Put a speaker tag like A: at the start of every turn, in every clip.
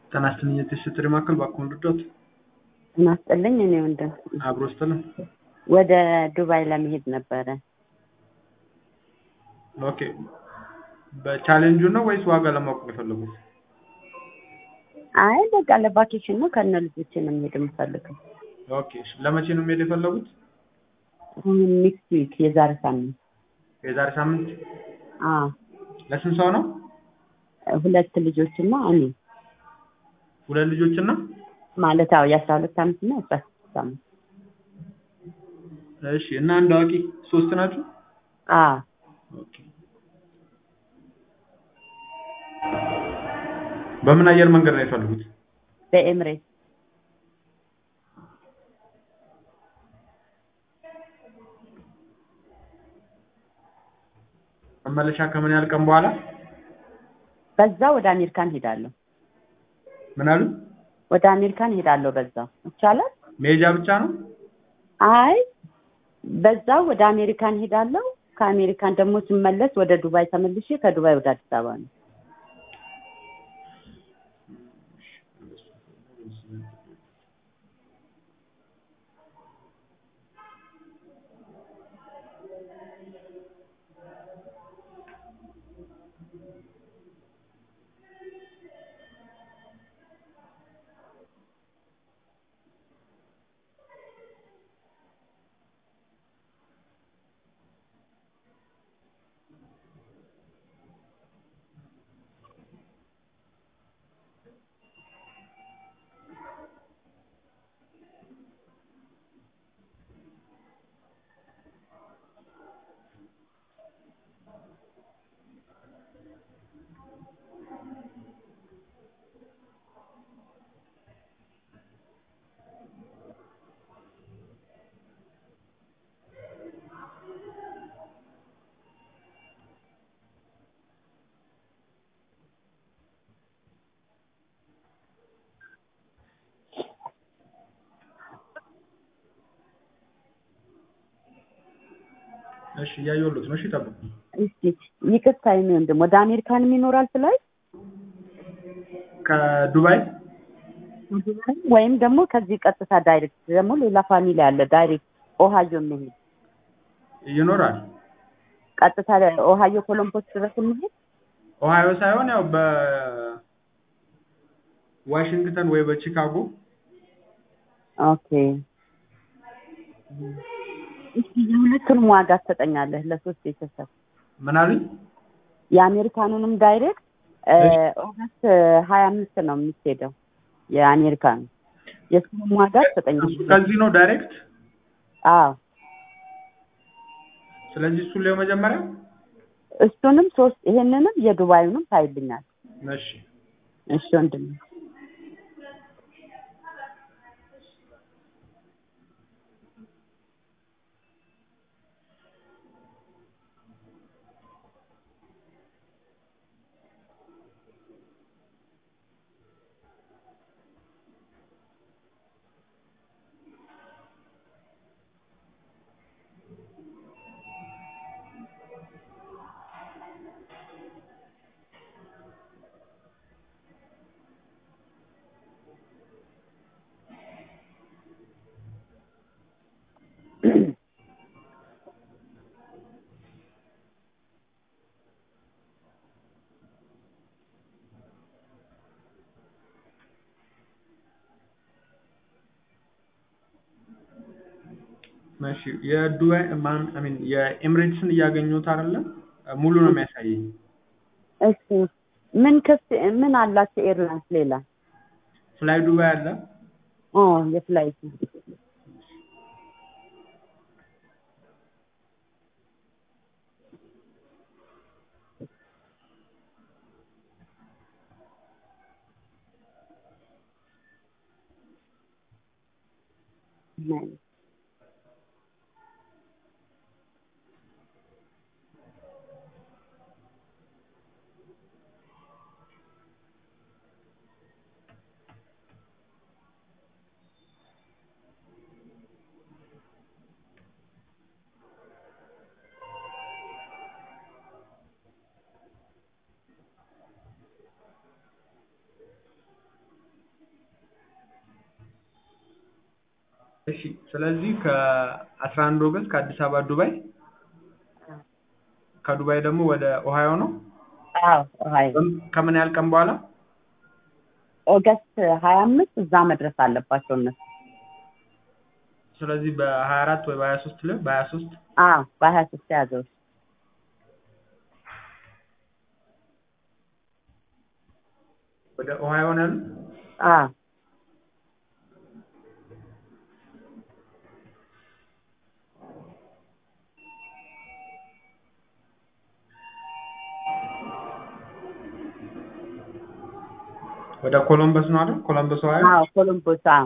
A: ጤና ይስጥልኝ የትስስር ማዕከል ባክዎን ልርዳዎት?
B: ጤና ይስጥልኝ እኔ ወንድም
A: አብሮ ይስጥልን።
B: ወደ ዱባይ ለመሄድ ነበረ።
A: ኦኬ በቻሌንጁ ነው ወይስ ዋጋ ለማወቅ ነው የፈለጉት?
B: አይ በቃ ለቫኬሽን ነው ከነ ልጆቼ ነው መሄድ የምፈልገው።
A: ኦኬ እሺ ለመቼ ነው መሄድ የፈለጉት?
B: ኔክስት ዊክ የዛሬ ሳምንት።
A: የዛሬ ሳምንት?
B: አዎ
A: ለስንት ሰው ነው?
B: ሁለት ልጆችና እኔ
A: ሁለት ልጆችና
B: ማለት አዎ የአስራ ሁለት ዓመት እና የአስራ ስድስት ዓመት
A: እሺ እና አንድ አዋቂ ሶስት ናችሁ?
B: አዎ
A: ኦኬ በምን አየር መንገድ ነው የፈለጉት?
B: በኤምሬት
A: መመለሻ ከምን ያህል ቀን በኋላ?
B: በዛ ወደ አሜሪካን ሄዳለሁ።
A: ምን አሉ?
B: ወደ አሜሪካን ሄዳለሁ በዛው ይቻላል?
A: መሄጃ ብቻ ነው?
B: አይ በዛው ወደ አሜሪካን ሄዳለሁ። ከአሜሪካን ደግሞ ስመለስ ወደ ዱባይ ተመልሼ ከዱባይ ወደ አዲስ አበባ ነው።
A: እሺ እያየሁሎት ነው። እሺ ጠብቁ።
B: እስቲ ይቅርታ የኔ ወንድም ወደ አሜሪካንም ይኖራል ፍላይት
A: ከዱባይ
B: ወይም ደግሞ ከዚህ ቀጥታ ዳይሬክት ደግሞ ሌላ ፋሚሊ አለ ዳይሬክት ኦሃዮ የሚሄድ
A: ይኖራል።
B: ቀጥታ ኦሃዮ ኮሎምቦስ ድረስ የሚሄድ
A: ኦሃዮ ሳይሆን ያው በዋሽንግተን ወይ በቺካጎ
B: ኦኬ እስቲ የሁለቱንም ዋጋ ትሰጠኛለህ ለሶስት ቤተሰብ
A: ምን አሉኝ?
B: የአሜሪካኑንም ዳይሬክት ኦገስት ሀያ አምስት ነው የምትሄደው የአሜሪካኑ የእሱንም ዋጋ ትሰጠኛለህ
A: ከዚህ ነው ዳይሬክት።
B: አዎ
A: ስለዚህ እሱን ሊሆን መጀመሪያ
B: እሱንም ሶስት ይሄንንም የዱባዩንም ታይልኛል
A: እሺ
B: እሺ ወንድም
A: እሺ የዱባይ ማን አይ ሚን የኤምሬትስን እያገኙት አይደለም ሙሉ ነው የሚያሳየኝ።
B: እሺ ምን ክፍት ምን አላቸው ኤርላይንስ ሌላ
A: ፍላይ ዱባይ አለ።
B: ኦ የፍላይት Nice.
A: እሺ ስለዚህ ከአስራ አንድ ኦገስት ከአዲስ አበባ ዱባይ ከዱባይ ደግሞ ወደ ኦሃዮ ነው
B: አዎ ኦሃዮ
A: በም- ከምን ያህል ቀን በኋላ
B: ኦገስት ሀያ አምስት እዛ መድረስ አለባቸው እነሱ
A: ስለዚህ በሀያ አራት ወይ በሀያ ሶስት ላይ በሀያ ሶስት
B: አዎ በሀያ ሶስት ያዘው
A: ወደ ኦሃዮ ነው ያሉት
B: አዎ
A: ወደ ኮሎምበስ ነው አይደል ኮሎምበስ ኦሃዮ
B: አዎ ኮሎምቦስ አዎ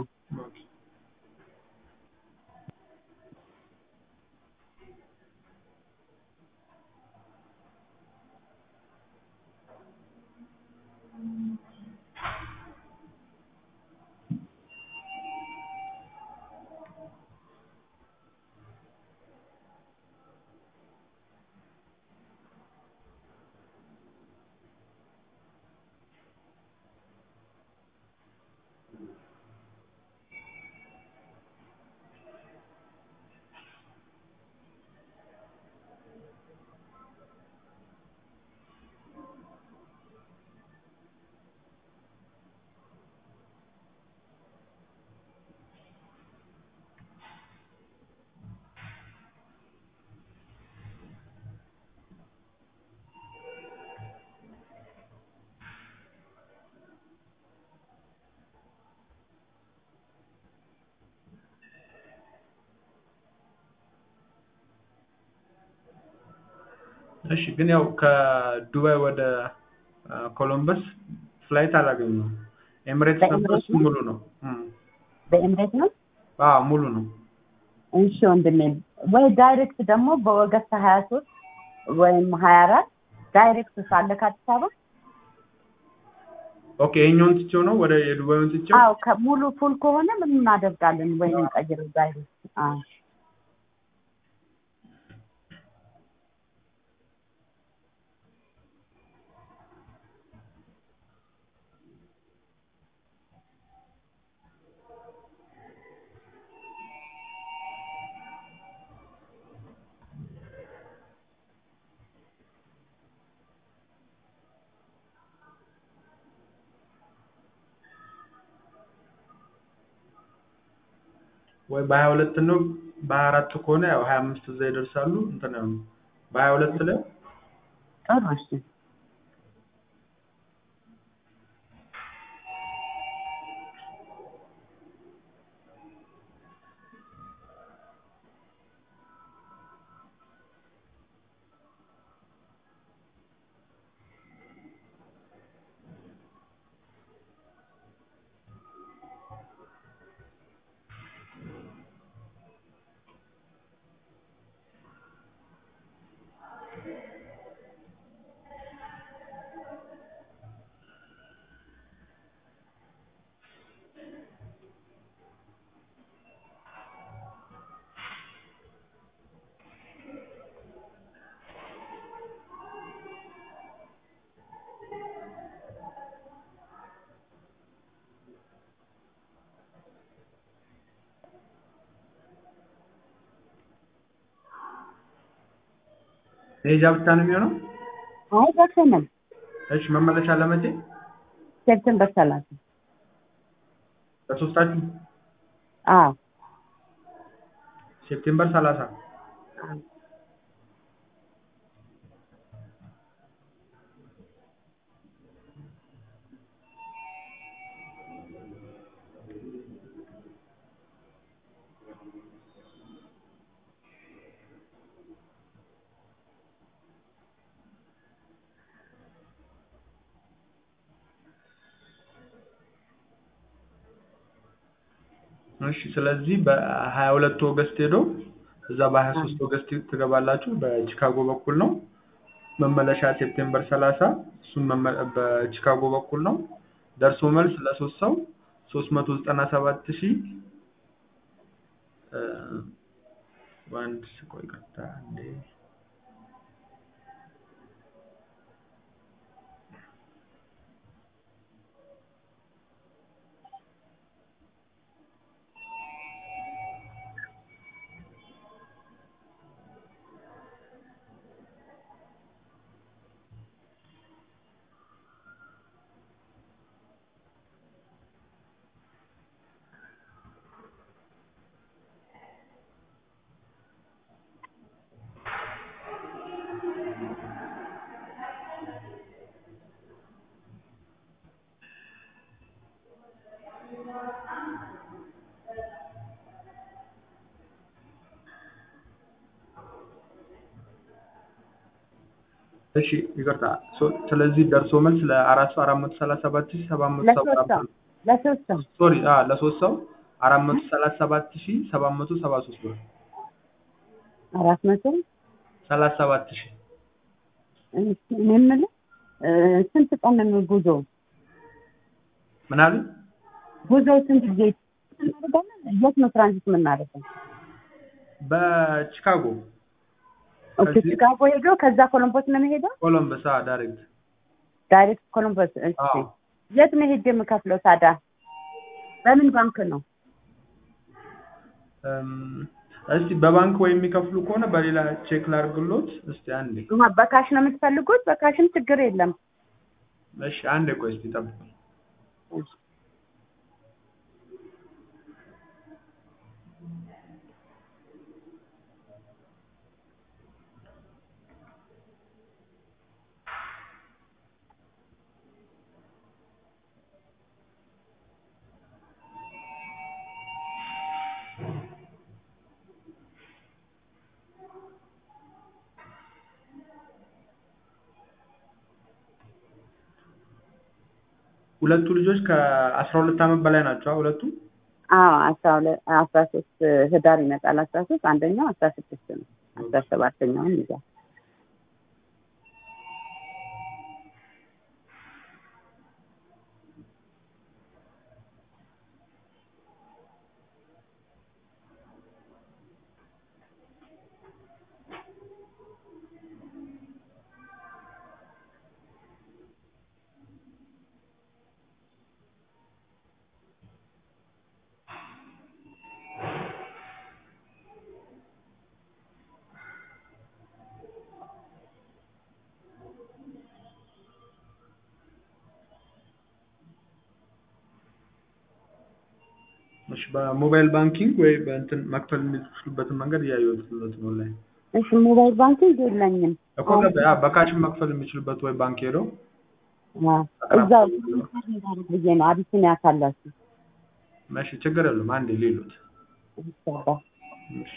A: እሺ ግን ያው ከዱባይ ወደ አ፣ ኮሎምበስ ፍላይት አላገኘሁም ኤምሬትስ ነበር
B: በኤምሬትስ
A: እሱ ሙሉ ነው እም።
B: በኤምሬት ነው
A: አዎ ሙሉ ነው
B: እሺ ወንድሜ ወይ ዳይሬክት ደግሞ በኦገስት ሀያ ሶስት ወይም ሀያ አራት ዳይሬክት ሳለ ከአዲስ አበባ
A: ኦኬ ይሄኛውን ትቼው ነው ወደ የዱባዩን ትቼው
B: አዎ ከሙሉ ፉል ከሆነ ምን እናደርጋለን ወይም እንቀይረው ዳይሬክት አዎ
A: ወይ በሀያ ሁለት ነው በሀያ አራት ከሆነ ያው ሀያ አምስት እዛ ይደርሳሉ እንትን ያው በሀያ ሁለት ላይ
B: ጥሩ እሺ
A: መሄጃ ብቻ ነው የሚሆነው
B: አይ ደርሰናል
A: እሺ መመለሻ ለመቼ
B: ሴፕቴምበር ሰላሳ
A: ለሶስታችሁ
B: አዎ
A: ሴፕቴምበር ሰላሳ እሺ ስለዚህ በሀያ ሁለት ኦገስት ሄዶ እዛ በሀያ ሶስት ኦገስት ትገባላችሁ በቺካጎ በኩል ነው መመለሻ ሴፕቴምበር ሰላሳ እሱም መመ- በቺካጎ በኩል ነው ደርሶ መልስ ለሶስት ሰው ሶስት መቶ ዘጠና ሰባት ሺህ እ፣ አንድ ቆይ ቀጥታ አንዴ እሺ ይቅርታ። ሶ- ስለዚህ ደርሶ መልስ ለአራት ሰው አራት መቶ ሰላሳ ሰባት ሺህ ሰባት መቶ ሰባ
B: ለሶስት ሰው ለሶስት ሰው
A: ሶሪ አ ለሶስት ሰው አራት መቶ ሰላሳ ሰባት ሺህ ሰባት መቶ ሰባ ሶስት ብር
B: አራት መቶ
A: ሰላሳ ሰባት ሺህ
B: እሺ፣ እኔ የምልህ እ፣ ስንት ቀን ነው ጉዞ?
A: ምን አሉ?
B: ጉዞ ስንት ጊዜ እናደርጋለን? የት ነው ትራንዚት የምናደርገው?
A: በቺካጎ
B: ኦኬ፣
A: ከዚህ-
B: ቺካጎ ሄዶ ከዛ ኮሎምቦስ ነው የሚሄደው?
A: ኮሎምበስ አ ዳይሬክት
B: ዳይሬክት ኮሎምቦስ። እሺ፣
A: አዎ
B: የት ነው ሄጄ የምከፍለው ታዲያ? በምን ባንክ ነው?
A: እም፣ እስቲ በባንክ ወይ የሚከፍሉ ከሆነ በሌላ ቼክ ላድርግሎት። እስቲ አንዴ
B: አሀ፣ በካሽ ነው የምትፈልጉት? በካሽም ችግር የለም።
A: እሺ አንዴ ቆይ እስቲ ጠብቁኝ። ሁለቱ ልጆች ከአስራ ሁለት ዓመት በላይ ናቸው። ሁለቱ
B: አዎ አስራ ሁለት አስራ ሶስት ህዳር ይመጣል። አስራ ሶስት አንደኛው አስራ ስድስት ነው። አስራ ሰባተኛውን ይዛል።
A: እሺ በሞባይል ባንኪንግ ወይ በእንትን መክፈል የሚችሉበትን መንገድ እያየሁት ነው ላይ
B: እሺ ሞባይል ባንኪንግ የለኝም።
A: እኮ ገባ በካሽን መክፈል የሚችሉበት ወይ ባንክ ሄደው
B: አዎ፣ እዛው ብዬ ነው አቢሲኒያ ካላችሁ
A: እሺ ችግር የለም አንዴ ሌሉት
B: ይሰባ
A: እሺ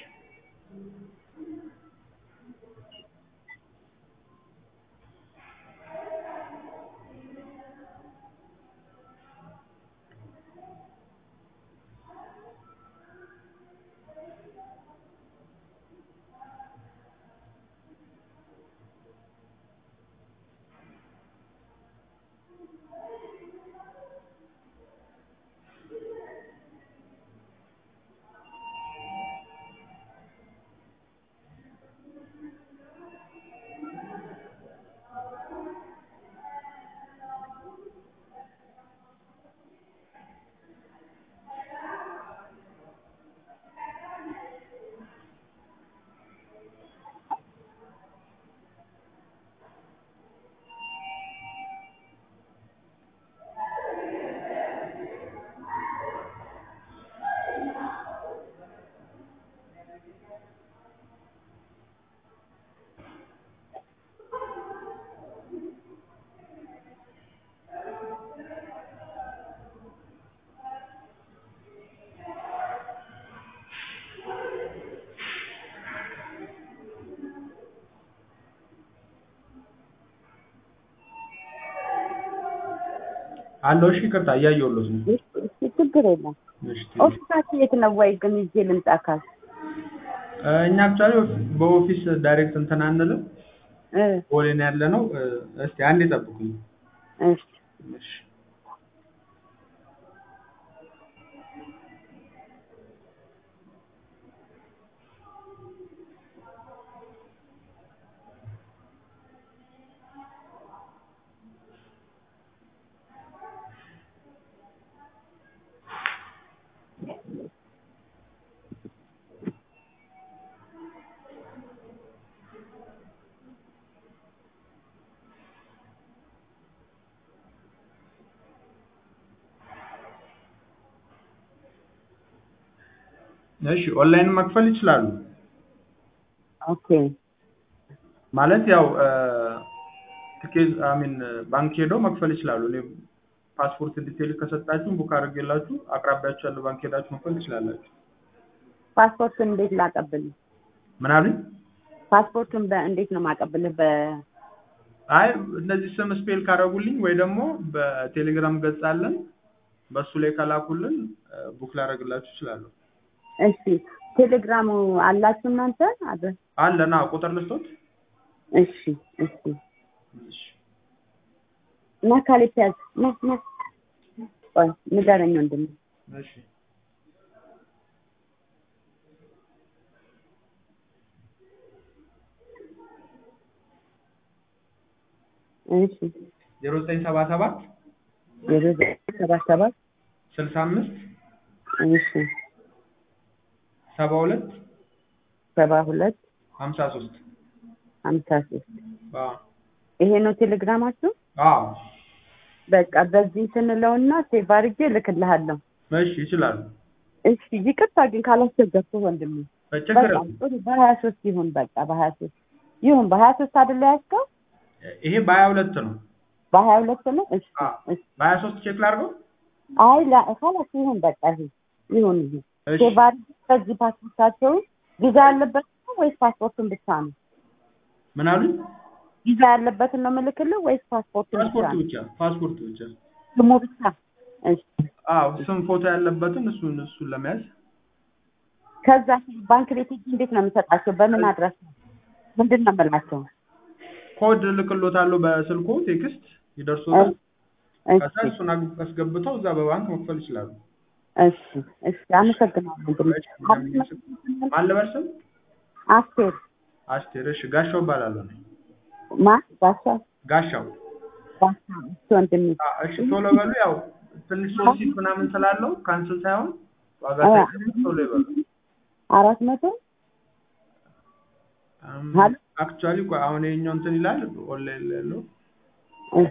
A: አለው እሺ ይቅርታ እያየሁሎት ነው
B: እሺ፣ ችግር የለም።
A: እሺ
B: ኦፊሳችሁ የት ነው? ወይ ግን ይዤ ልምጣ ካል
A: እ፣ እኛ አክቹዋሊ በኦፊስ ዳይሬክት እንትን አንልም
B: እ
A: ቦሌ ነው ያለ ነው እ፣ እስቲ አንዴ ጠብቁኝ
B: እሺ
A: እሺ እሺ ኦንላይን መክፈል ይችላሉ
B: ኦኬ
A: ማለት ያው ትኬት አሚን ባንክ ሄደው መክፈል ይችላሉ። እኔ ፓስፖርት ዲቴል ከሰጣችሁ ቡክ አድርጌላችሁ አቅራቢያችሁ ያለው ባንክ ሄዳችሁ መክፈል ትችላላችሁ።
B: ፓስፖርቱን እንዴት ላቀብል?
A: ምን አሉኝ?
B: ፓስፖርቱን በእንዴት ነው ማቀብልህ? በ
A: አይ እነዚህ ስም ስፔል ካደረጉልኝ ወይ ደግሞ በቴሌግራም ገጽ አለን በሱ ላይ ከላኩልን እ፣ ቡክ ላደርግላችሁ እችላለሁ።
B: እሺ ቴሌግራሙ አላችሁ እናንተ? አድረስ
A: አለና ቁጥር ልስቶት
B: እሺ እሺ እና ካሌት ያዝ ና ና ቆይ ንገረኝ ወንድሜ
A: እሺ
B: እሺ
A: ዜሮ ዘጠኝ ሰባ ሰባት
B: ዜሮ ዘጠኝ ሰባ ሰባት
A: ስልሳ አምስት
B: እሺ
A: ሰባ ሁለት
B: ሰባ ሁለት
A: ሀምሳ ሶስት
B: ሀምሳ ሶስት ይሄ ነው ቴሌግራማችሁ?
A: አዎ
B: በቃ በዚህ ስንለውና ሴቭ አድርጌ እልክልሃለሁ።
A: እሺ ይችላሉ
B: እሺ ይቅርታ ግን ካላስቸገርኩህ ወንድሜ።
A: ችግር
B: በቃ
A: የለም።
B: ጥሩ በሀያ ሶስት ይሁን በቃ በሀያ ሶስት ይሁን በሀያ ሶስት አይደለ ያዝከው?
A: ይሄ በሀያ ሁለት ነው
B: በሀያ ሁለት ነው። እሺ
A: አዎ።
B: እሺ
A: በሀያ ሶስት ቼክ ላድርገው
B: አይ ላ- ካላስ ይሁን በቃ ይሁን ይሁን ይሁን
A: እሺ
B: ሴቭ አድርጌ በዚህ ፓስፖርታቸውን ቪዛ ያለበት ነው ወይስ ፓስፖርቱን ብቻ ነው?
A: ምን አሉኝ
B: ቪዛ ያለበትን ነው የምልክልህ ወይስ ፓስፖርቱን ብቻ
A: ፓስፖርት
B: ነው?
A: ብቻ ፓስፖርት ብቻ
B: ስሙ ብቻ? እሺ
A: አዎ ስም ፎቶ ያለበትን እሱን እሱን ለመያዝ
B: ከዛ ባንክ ቤት ሄጄ እንዴት ነው የምሰጣቸው? በምን አድረስ ነው? ምንድን ነው የምላቸው?
A: ኮድ ልክሎታለሁ በስልኮ ቴክስት ይደርሶታል ከዛ
B: እሺ
A: እሱን አግ- አስገብተው እዛ በባንክ መክፈል ይችላሉ
B: እሺ እሺ አመሰግናለሁ ወንድሜ።
A: ማን ልበል ስም
B: አስቴር
A: አስቴር እሺ ጋሻው እባላለሁ እኔ
B: ማ ጋሻ
A: ጋሻው
B: ጋሻ እሺ ወንድሜ
A: አ፣ እሺ ቶሎ በሉ ያው ትንሽ ሶስት ሲት ምናምን ስላለው ካንስል ሳይሆን ዋጋ
B: አ።
A: ሳይቀንስ ቶሎ ይበሉ
B: አራት መቶ ሀሎ።
A: አክቹዋሊ አሁን ይኸኛው እንትን ይላል ኦንላይን ላይ ያለው
B: እሺ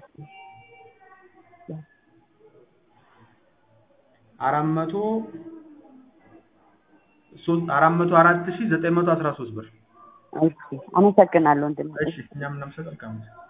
A: አራት መቶ ሶስት አራት መቶ አራት ሺህ ዘጠኝ መቶ አስራ ሶስት ብር
B: እሺ አመሰግናለሁ ወንድሜ።
A: እሺ እኛም እናመሰግናለን